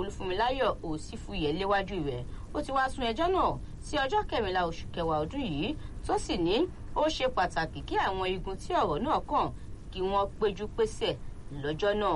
olúfúnmiláyọ̀ òsínfúyẹ́ léwájú rẹ̀ ó ti wá sún ẹjọ́ náà sí ọjọ́ kẹrìnlá oṣù kẹwàá ọdún yìí tó sì ní ó ṣe pàtàkì kí àwọn igun tí ọ̀rọ̀ náà kàn kí wọ́n péjú pésẹ̀ lọ́jọ́ náà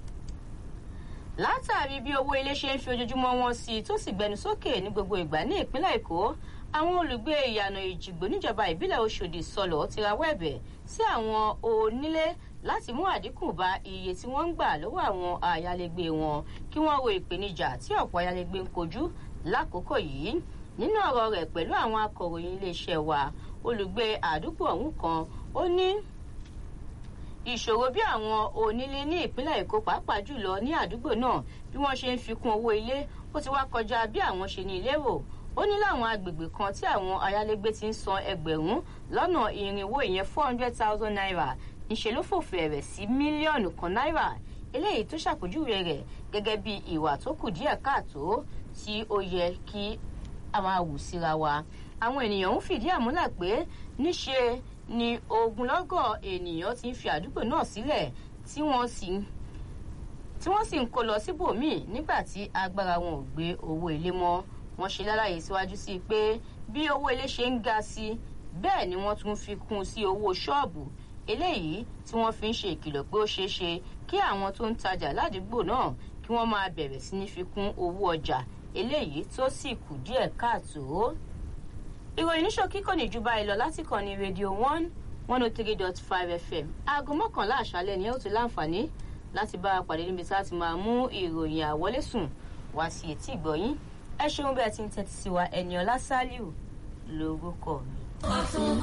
látàrí bí owó ilé ṣe ń fi ojoojúmọ́ wọn sí i tó sì gbẹnu sókè ní gbogbo ìgbà ní ìpínlẹ̀ èkó àwọn olùgbé ìyànà ìjìgbò níjọba ìbílẹ̀ oṣòdì sọlọ̀ ti rawọ́ ẹ̀bẹ̀ sí àwọn onílé láti mú àdínkù bá iye tí wọ́n ń gbà lọ́wọ́ àwọn ayálégbé wọn kí wọ́n wo ìpèníjà tí ọ̀pọ̀ ayálégbé ń kojú lákòókò yìí nínú ọ̀rọ̀ rẹ̀ pẹ̀lú àwọn akọ̀ròyìn iléeṣẹ́ wa olùgbé àdúgbò ọ̀hún kan ó ní ìṣòro bí àwọn onílé ní ìpínlẹ̀ èkó pàápàá jùlọ ní àdúgbò náà bí wọ́n ṣe ń fi kún owó ilé ó ti wá kọjá bí àwọn ṣe ní lérò ó ní láwọn agbègbè kan tí àwọn ayálégbé ti ń san ẹgbẹ̀rún lọ́nà irinwó ìyẹn four hundred thousand naira ńṣe ló fòfin rẹ̀ sí mílíọ̀nù kan náírà eléyìí tó ṣàpèjúwe rẹ̀ gẹ́gẹ́ bí ìwà tó kù díẹ̀ káàtó tí ó yẹ kí a máa wù síra wa àwọn ènìyàn ń fìdí àmúlẹ̀ pé níṣe ni ogunlọ́gọ̀ ènìyàn ti ń fi àdúgbò náà sílẹ̀ tí wọ́n sì tí wọ́n sì ń kó lọ síbòmíì nígbà tí agbára wọn ò gbé owó ilé mọ́ wọ́n ṣe lálàyé síwájú sí i pé bí owó ilé ṣe ń ga sí bẹ́ẹ̀ ni wọ́n tún fi kún sí owó ṣọ́ọ̀bù eléyìí tí wọ́n fi ń ṣe ìkìlọ̀ pé ó ṣeé ṣe kí àwọn tó ń tajà ládùúgbò náà kí wọ́n máa bẹ̀rẹ̀ sí ní fi kún owó ọjà eléyìí tó sì kù díẹ̀ káàtó ìròyìn níṣòkí kò ní ju báyìí lọ láti kàn ní rédíò one one oh three dot five fm aago mọ́kànlá àṣálẹ̀ ni ẹ ó ti láǹfààní láti bá a pàdé níbi tá a ti máa mú ìròyìn àwọlésùn wá sí etí ìgbọ̀yìn ẹ ṣeun bẹ́ẹ̀ ti ń tẹ́tí sí wa ẹni ọlá sálíù lórúkọ mi.